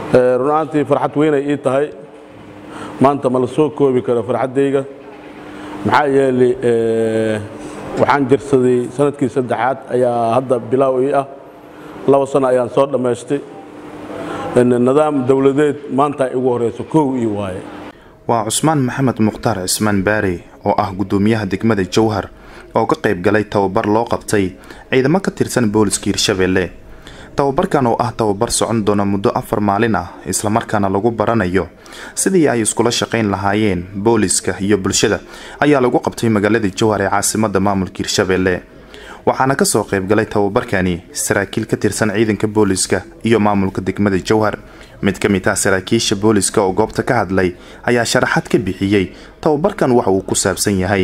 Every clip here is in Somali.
run ahaantii farxad weynay ii tahay maanta ma la soo koobi karo farxaddayga maxaa yeelay waxaan jirsaday sanadkii saddexaad ayaa hadda bilaaw ii ah laba sano ayaan soo dhammaystay nidaam dowladeed maanta ay ugu horeyso kow ii waaye waa cusmaan maxamed mukhtaar cismaan baari oo ah guddoomiyaha degmada jowhar oo ka qayb galay tababar loo qabtay ciidamo ka tirsan booliska hirshabeelle tababarkan oo ah tababar socon doona muddo afar maalin ah islamarkaana lagu baranayo sidii ay iskula shaqayn lahaayeen booliska iyo bulshada ayaa lagu qabtay magaalada jowhar ee caasimada maamulka hirshabeelle waxaana kasoo qayb galay tababarkani saraakiil ka tirsan ciidanka booliska iyo maamulka degmada jowhar mid ka mid ah saraakiisha booliska oo goobta ka hadlay ayaa sharaxad ka bixiyey tababarkan waxa uu ku saabsan yahay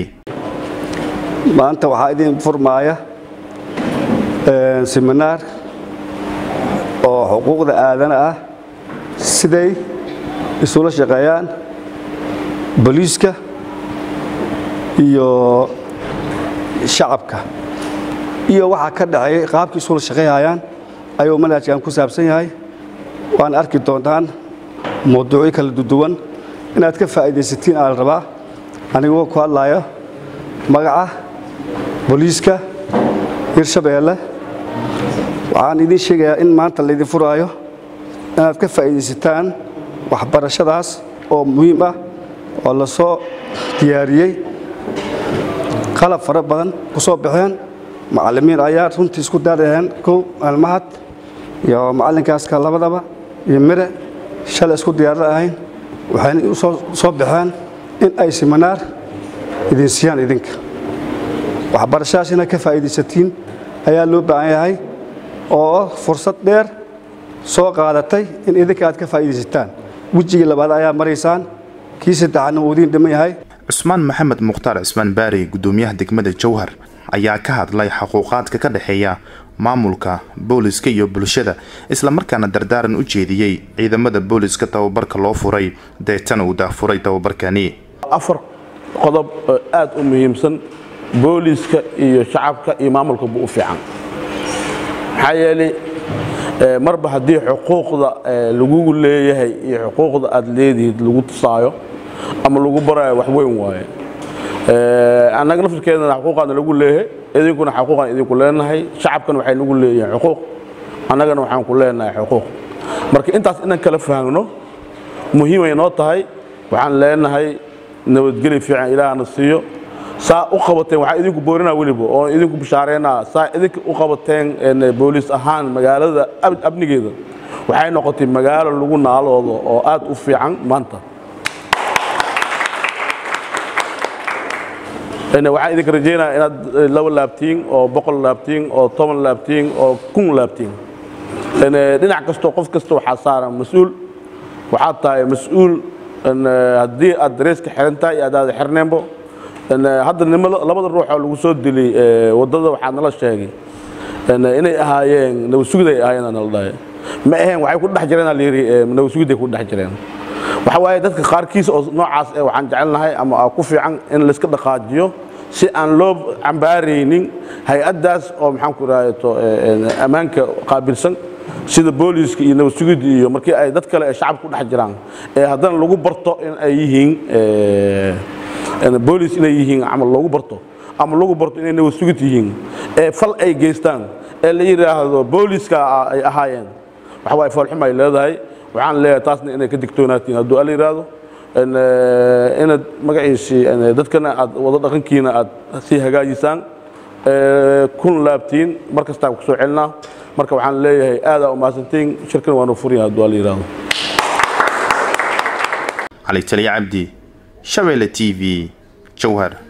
maanta waxaa idin furmaaya siminaar oo xuquuqda aadana ah siday isula shaqeeyaan booliiska iyo shacabka iyo waxaa ka dhaxeeya qaabkii isula shaqeeyayaan ayuu manhajkan ku saabsan yahay waan arki doontaan mawduucyo kala duduwan inaad ka faa'iidaysatiin aa la rabaa anigoo ku hadlaayo magaca booliiska hirshabeelle waxaan idiin sheegayaa in maanta laydin furaayo inaad ka faa'iidaysataan waxbarashadaas oo muhiim ah oo la soo diyaariyey qalab fara badan ku soo baxeen macallimiin ayaa runtii isku daaraheen kow almahad iyo macallinkaaska labadaba iyo mire shalay isku diyaarla ahayn waxayna u soo baxeen in ay siminaar idin siiyaan idinka waxbarashadaas inaad ka faa'iidaysatiin ayaa loo baahan yahay oo fursad dheer soo qaadatay in idinka aad ka faa'iidaysataan wejigii labaad ayaa maraysaan kii saddexaadna uu idiin dhiman yahay cusmaan maxamed mukhtaar cismaan baari guddoomiyaha degmada jowhar ayaa ka hadlay xuquuqaadka ka dhexeeya maamulka booliska iyo bulshada islamarkaana dardaaran u jeediyey ciidamada booliska tababarka loo furay deetana uu daafuray tababarkani afar qodob oo aad u muhiimsan booliska iyo shacabka iyo maamulka buu u fiican maxaa yeelay marba haddii xuquuqda lagugu leeyahay iyo xuquuqda aad leedihid lagu tusaayo ama lagu barayo wax weyn waaye annaga laftirkeedana xuquuqaana lagu leeyahay idinkuna xuquuqaan idinku leenahay shacabkana waxay nagu leeyihiin xuquuq annagana waxaan ku leenahay xuquuq marka intaas inaan kala fahamno muhiimay noo tahay waxaan leenahay nabadgeli fiican ilaahna siiyo saa u qabateen waxaa idinku boorinaa weliba oo idinku bishaareynaa saa idinka u qabateen booliis ahaan magaalada amnigeeda waxay noqotay magaalo lagu naaloodo oo aad u fiican maanta waxaan idinka rajeynaya inaad laba laabtiin oo boqol laabtiin oo toban laabtiin oo kun laabtiin dhinac kastoo qof kasta waxaa saaran mas-uul waxaad tahay mas-uul haddii aad dareeska xiran tahay iyo adaada xirneenbo hadda labada ruux oo lagu soo dilay waddada waxaa nala sheegay inay ahaayeen nabadsugiday ahaayeen nala dhahay ma aheen waxay ku dhex jireen layidhi nabadsugiday ku dhex jireen waxa waaye dadka qaarkiis oo noocaas eh waxaan jecelnahay ama ku fiican in layska dhaqaajiyo si aan loo cambaaraynin hay-addaas oo maxaan ku rahayto ammaanka qaabilsan sida booliiska iyo nabadsugidda iyo markii ay dad kale ee shacabka ku dhex jiraan ee haddana lagu barto in ay yihiin booliis inay yihiin camal loogu barto ama lagu barto inay nabadsugid yihiin ee fal ay geystaan ee la yidhaahdo booliiska ay ahaayeen waxa waaye foolxum ay leedahay waxaan leeyahay taasna inay ka digtoonaatiin hadduu ala yidhaahdo inaad magaciisii dadkana aad wada dhaqankiina aad sii hagaajisaan kun laabtiin mar kastaan ku soo celinaa marka waxaan leeyahay aadaa u mahadsantiin shirkana waanu furin hadduu ala yidhaahdo cali taliya cabdi shabeelle t v jowhar